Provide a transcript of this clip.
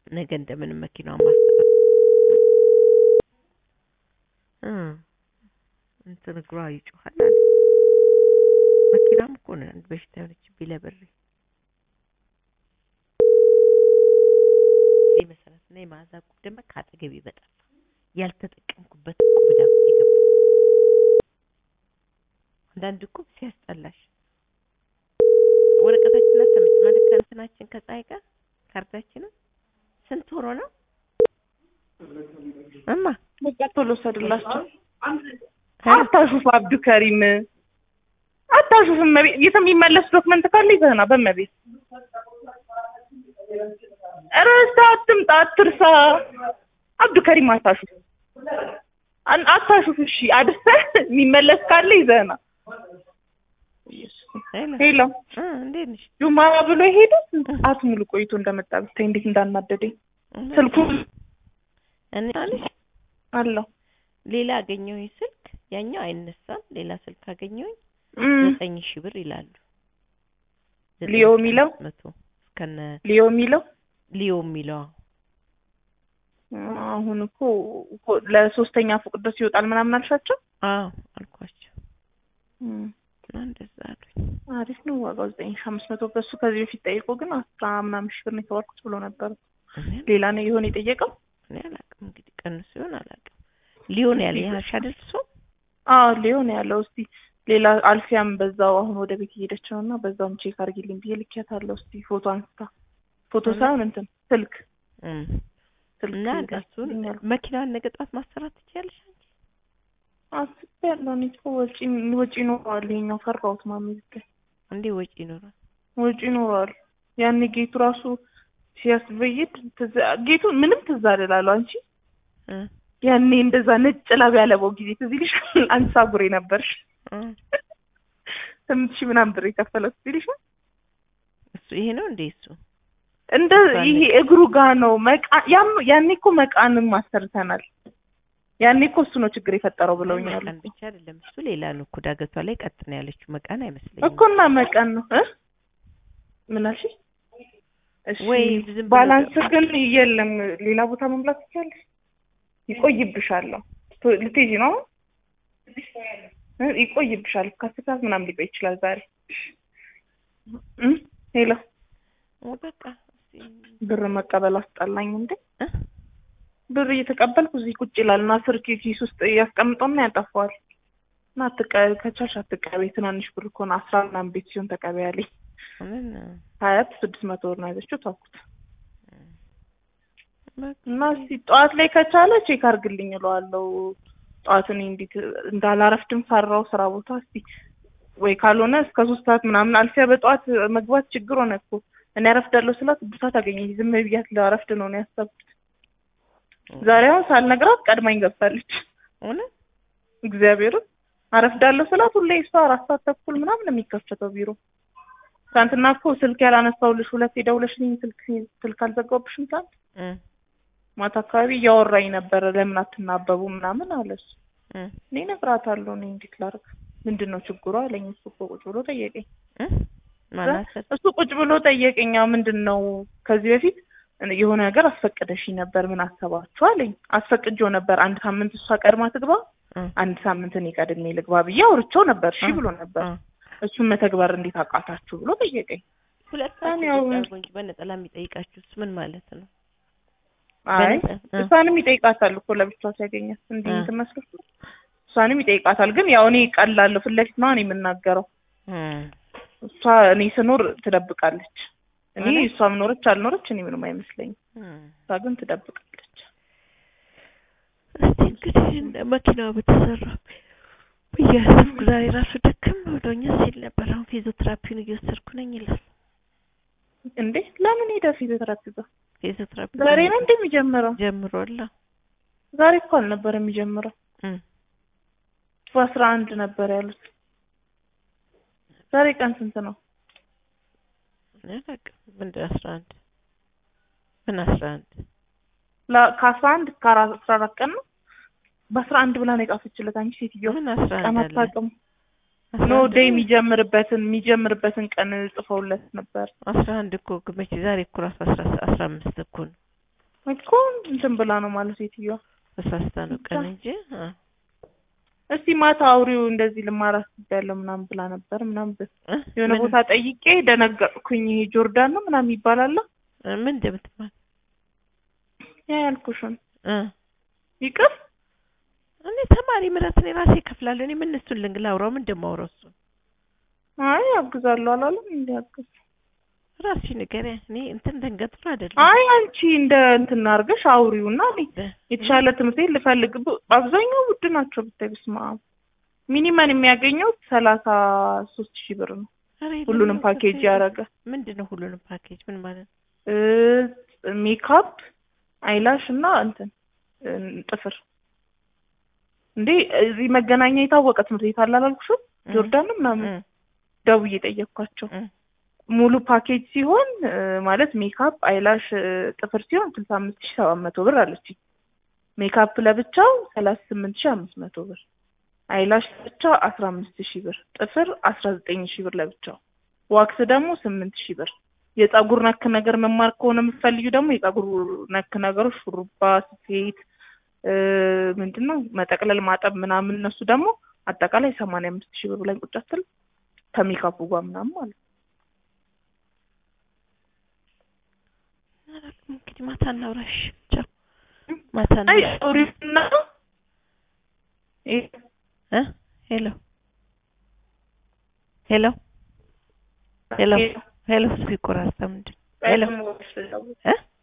ነገ እንደምንም መኪናውን ማስተካከል እ እንትን እግሯ ይጮሃል አለ። መኪናም እኮ ነው አንድ በሽታ የሆነችብኝ ለብሬ እዚህ መሰረት እና የመዓዛ እቁብ ደግሞ ከአጠገቤ በጠፋ ያልተጠቀምኩበት እቁብ ዕዳ ውስጥ የገባሁ አንዳንድ እቁብ ሲያስጠላሽ ወረቀታችን አተመች ማለት ከእንትናችን ከፀሐይ ጋር ካርዳችንን ስንት ወሮ ነው እማ በቃ ቶሎ ሰድላቸው። አታሹፍ አብዱ ከሪም አታሹፍ። እመቤት የሚመለስ ዶክመንት ካለ ይዘህና በእመቤት ረስታ አትምጣ፣ አትርሳ። አብዱ ከሪም አታሹፍ፣ አን- አታሹፍ። እሺ አድርሰህ የሚመለስ ካለ ይዘህና። ሄሎ ሄሎ እ እንዴት ነሽ ጁማ ብሎ የሄደ ስንት ሰዓት ሙሉ ቆይቶ እንደመጣ ብታይ እንዴት እንዳናደደኝ። ስልኩ እኔ አለሽ አለው ሌላ አገኘሁኝ ስልክ ያኛው አይነሳም ሌላ ስልክ አገኘሁኝ እም፣ ዘጠኝ ሺህ ብር ይላሉ ዘጠኝ ሊዮ ሺህ የሚለው? አምስት መቶ እስከነ ሊዮ የሚለው ሊዮ የሚለው አሁን እኮ እኮ ለሶስተኛ ፎቅ ድረስ ይወጣል ምናምን አልሻቸው። አዎ አልኳቸው እም፣ እና እንደዛ አሉኝ አሪፍ ነው ዋጋው ዘጠኝ ሺህ አምስት መቶ በሱ ከዚህ በፊት ጠይቆ ግን አስራ ምናምን ሺህ ብር ነው የተባልኩት ብሎ ነበር። እኔ ሌላ ነው የሆነ የጠየቀው። እኔ አላውቅም እንግዲህ ቀኑ ሲሆን አላውቅም ሊዮን ያለ ያልሽ አይደል እሱ አዎ ሊሆን ያለው እስቲ ሌላ አልፊያም በዛው አሁን ወደ ቤት እየሄደች ነው እና በዛውም ቼክ አድርጊልኝ ብዬ ልኬያታለሁ። እስቲ ፎቶ አንስታ ፎቶ ሳይሆን እንትን ስልክ እም። ስልክ እና እሱን ይዛልኝ መኪናዋን ነገ ጠዋት ማሰራት ትችያለሽ አንቺ አስቤያለሁ። እኔ እኮ ወጪ ወጪ ይኖረዋል። ይሄኛው ፈራሁት ማሚ ብታይ እንዴ ወጪ ይኖራል ወጪ ይኖረዋል። ያኔ ጌቱ ራሱ ሲያስበይድ ትዝ ጌቱ ምንም ትዝ አልላለሁ አንቺ እ ያኔ እንደዛ ነጭ ላብ ያለበው ጊዜ ትዝ ይልሻል? አንቺ ሳጉሬ ነበርሽ። እ ስምንት ሺህ ምናምን ብር የከፈለው ትዝ ይልሻል? እሱ ይሄ ነው እንዴ እሱ እንደ ይሄ እግሩ ጋ ነው መቃ ያም ያኔ እኮ መቃንም አሰርተናል። ያኔ እኮ እሱ ነው ችግር የፈጠረው ብለውኛል መቃን ብቻ አይደለም እሱ ሌላ ነው እኮ ዳገቷ ላይ ቀጥ ነው ያለችው መቃን አይመስለኝም እኮ እና መቃን ነው እ ምን አልሽ? እሺ ወይ ዝም ብሎ ባላንስ ግን የለም። ሌላ ቦታ መምላት ትችያለሽ። ይቆይብሻል። ቶ- ልትሄጂ ነው አሁን? እ ይቆይብሻል። ከአስር ሰዓት ምናምን ሊቆይ ይችላል ዛሬ እ ሄሎ ኦ በቃ እስኪ ብር መቀበል አስጠላኝ እንዴ! እ ብር እየተቀበልኩ እዚህ ቁጭ ይላል እና ስልክ ኪስ ውስጥ ያስቀምጠውና ያጠፋዋል። እና አትቀበል ከቻልሽ አትቀበይ። ትናንሽ ብር እኮ ነው አስራ ምናምን ቤት ሲሆን ተቀበያለኝ። ምን ሀያት ስድስት መቶ ብር ነው ያዘችው ተውኩት። በቃ እና እስኪ ጠዋት ላይ ከቻለ ቼክ አድርግልኝ እለዋለሁ። ጠዋት እኔ እንዴት እንዳላረፍድም ፈራው ስራ ቦታ። እስኪ ወይ ካልሆነ እስከ ሶስት ሰዓት ምናምን አልፊያ በጠዋት መግባት ችግር ሆነ እኮ እኔ አረፍዳለሁ ስላት ብሳት አገኘኝ። ዝም ብያት ላረፍድ ነው ነው ያሰብኩት። ዛሬ አሁን ሳልነግራት ቀድማኝ ገብታለች። እውነት እግዚአብሔርን አረፍዳለሁ ስላት ሁሌ እሷ አራት ሰዓት ተኩል ምናምን ነው የሚከፈተው ቢሮ። ትናንትና እኮ ስልክ ያላነሳሁልሽ ሁለቴ ደውለሽልኝ ስልክ ስልክ አልዘጋሁብሽም ትናንት እ ማታ አካባቢ እያወራኝ ነበረ። ለምን አትናበቡ ምናምን አለ እሱ። እ እኔ እነግራታለሁ። እኔ እንዴት ላድርግ? ምንድን ነው ችግሯ አለኝ። እሱ እኮ ቁጭ ብሎ ጠየቀኝ። እ ማናሰር እሱ ቁጭ ብሎ ጠየቀኝ። ያው ምንድን ነው ከዚህ በፊት የሆነ ነገር አስፈቅደሽኝ ነበር ምን አሰባችሁ አለኝ። አስፈቅጄው ነበር አንድ ሳምንት እሷ ቀድማ ትግባ፣ እ አንድ ሳምንት እኔ ቀድሜ ልግባ ብዬ አውርቼው ነበር። እሺ እ ብሎ ነበር። እ እሱን መተግበር እንዴት አቃታችሁ ብሎ ጠየቀኝ። ሁለታችሁ ያው- ቁጭ አድርጎ እንጂ በነጠላ የሚጠይቃችሁስ ምን ማለት ነው? አይ በነጠ- እ እሷንም ይጠይቃታል እኮ ለብቻዋ ሲያገኛት እንዲህ እ እንትን መስሎሽ ነው? እሷንም ይጠይቃታል። ግን ያው እኔ ቀላለሁ ፊት ለፊት ነው እኔ የምናገረው። እ እሷ እኔ ስኖር ትደብቃለች። እኔ ማለት? እሷም ኖረች አልኖረች እኔ ምንም አይመስለኝም። እ እሷ ግን ትደብቃለች። እስቲ እንግዲህ እንደ መኪናው በተሰራ ብያሰብኩ ዛሬ ራሱ ደክም ብሎኛል ሲል ነበር። አሁን ፊዚዮቴራፒውን እየወሰድኩ ነኝ ይላል። እንዴ ለምን ሄደ ፊዚዮቴራፒ ጋር? ፊዚዮቴራፒ ዛሬ ነው እንዴ የሚጀምረው? ጀምሯል። ዛሬ እኮ አልነበረ የሚጀምረው። እ በአስራ አንድ ነበር ያሉት። ዛሬ ቀን ስንት ነው? እኔ አላውቅም። ምንድን አስራ አንድ ምን አስራ አንድ ላ- ከአስራ አንድ እስከ አራ- አስራ አራት ቀን ነው። በአስራ አንድ ብላ ነው የጻፈችለት አንቺ ሴትዮ ምን አስራ ቀን አንድ አለ? አታውቅም። አስራ ኖ አንድ ዴይ ነው? የሚጀምርበትን የሚጀምርበትን ቀን ጽፈውለት ነበር። አስራ አንድ እኮ መቼ ዛሬ እኮ ራሱ አስራ አስራ አምስት እኮ ነው። እኮ እንትን ብላ ነው ማለት ሴትዮዋ። ተሳስታ ነው ቀን እንጂ አ እስቲ ማታ አውሪው እንደዚህ ልማር አስቤያለሁ ምናምን ብላ ነበር ምናምን ብ- እ? የሆነ ምን- ቦታ ጠይቄ ደነገጥኩኝ። ይሄ ጆርዳን ነው ምናምን ይባላል። እ፣ ምን እንደምትባል ያ ያልኩሽን እ ይቅር እኔ ተማሪ ምረት እኔ ራሴ እከፍላለሁ። እኔ ምን እሱን ልንግ ላውራው ምን እንደማውራው እሱን አይ ያግዛለሁ አላለም እንዴ ያግዝ ራሴ ንገሪያ። እኔ እንትን ደንገጥሮ አይደለም አይ አንቺ እንደ እንትን አድርገሽ አውሪውና እኔ እ፣ የተሻለ ትምህርት ቤት ልፈልግ ብ- አብዛኛው ውድ ናቸው ብታይ በስመ አብ ሚኒመም የሚያገኘው ሰላሳ ሶስት ሺህ ብር ነው ኧረ የለም፣ ሁሉንም ነው ፓኬጅ ከፍተኛ። ያደረገ ምንድን ነው ሁሉንም ፓኬጅ ምን ማለት ነው? እ ሜካፕ አይላሽ እና እንትን እ ጥፍር እንዴ እዚህ መገናኛ የታወቀ ትምህርት ቤት አለ አላልኩሽም እ፣ ጆርዳን ነው ምናምን እ፣ ደውዬ ጠየቅኳቸው እ፣ ሙሉ ፓኬጅ ሲሆን እ ማለት ሜካፕ አይላሽ እ ጥፍር ሲሆን ስልሳ አምስት ሺህ ሰባት መቶ ብር አለችኝ ሜካፕ ለብቻው ሰላሳ ስምንት ሺህ አምስት መቶ ብር አይላሽ ለብቻው አስራ አምስት ሺህ ብር ጥፍር አስራ ዘጠኝ ሺህ ብር ለብቻው ዋክስ ደግሞ ስምንት ሺህ ብር የጸጉር ነክ ነገር መማር ከሆነ የምትፈልጊ ደግሞ የጸጉር ነክ ነገሮች ሹሩባ ስፌት እ ምንድን ነው መጠቅለል ማጠብ ምናምን እነሱ ደግሞ አጠቃላይ ሰማንያ አምስት ሺህ ብር ላይ ቁጭ አትል ከሜካፑ ጋር ምናምን ማለት ነው አላውቅም። እንግዲህ ማታ እናውራሽ። ቻው ማታ አይ እናውራሽ። ኦሪና እ ሄሎ ሄሎ ሄሎ ሄሎ ስልክ ይቆራረጣል። ምንድን ሄሎ እ